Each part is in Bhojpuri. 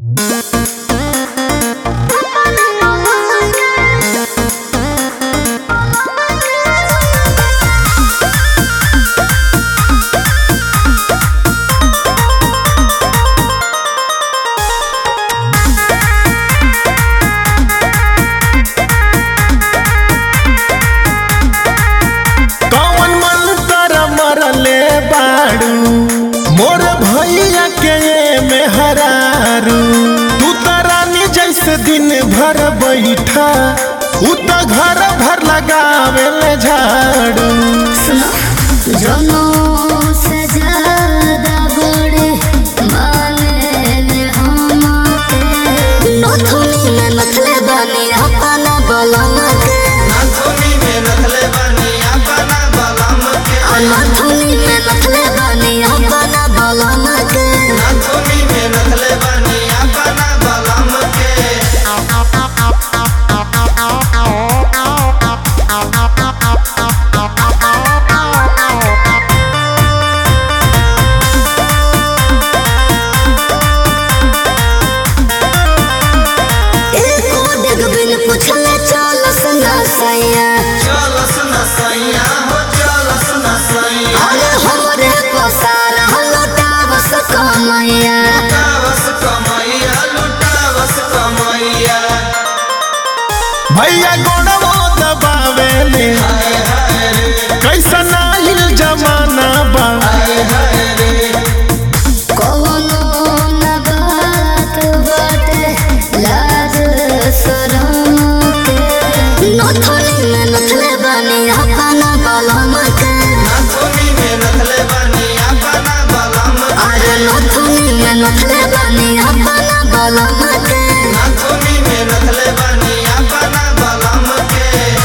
कौन मंत्र मरले बाड़ू मोर भैया के ये मेहरारू तू तो रानी जैसे दिन भर बैठा उ तो घर भर लगावे ले झाड़ू जनो से ज्यादा बड़े माने हमके नथुनी में नथले बनी अपना बलम के नाथुनी में नथले बनी अपना बलम के आ नथुनी में नथले बनी अपना बलम के नाथुनी में नथले बनी अपना बलम के एको देख बिन पूछले चल सुना सैया चलस न सैया हो चलस न सैया अरे हमरे पसार हलटावस कमैया लुटावस कमैया लुटावस कमैया भैया गोड़वो दबावे ले हाय हाय रे कैसन आइल जमाना बा हाय हाय रे कौनो न बात बाटे लाज शरम के नथुनी में नथले बनी अपना बलम के नाथुनी में नथले बनी अपना बलम के अरे नथुनी में नथले बनी अपना बलम के नाथुनी में नथले बनी अपना बलम के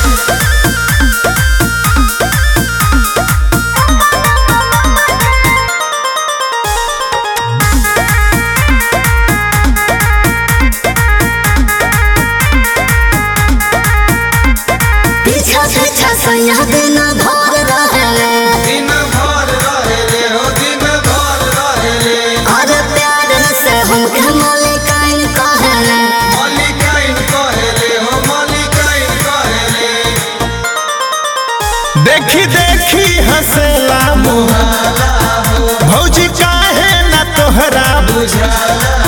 पीछा पीछा सैया दिन भर रहे दिन भर रहे रे हो दिन भर रहे रे अरे प्यार से हमके मलिकाइन कहले मलिकाइन कहेले हो मलिकाइन कहेले देखी देखी हंसेला मुँह हाला हो भौजी काहे ना तोहरा बुझाला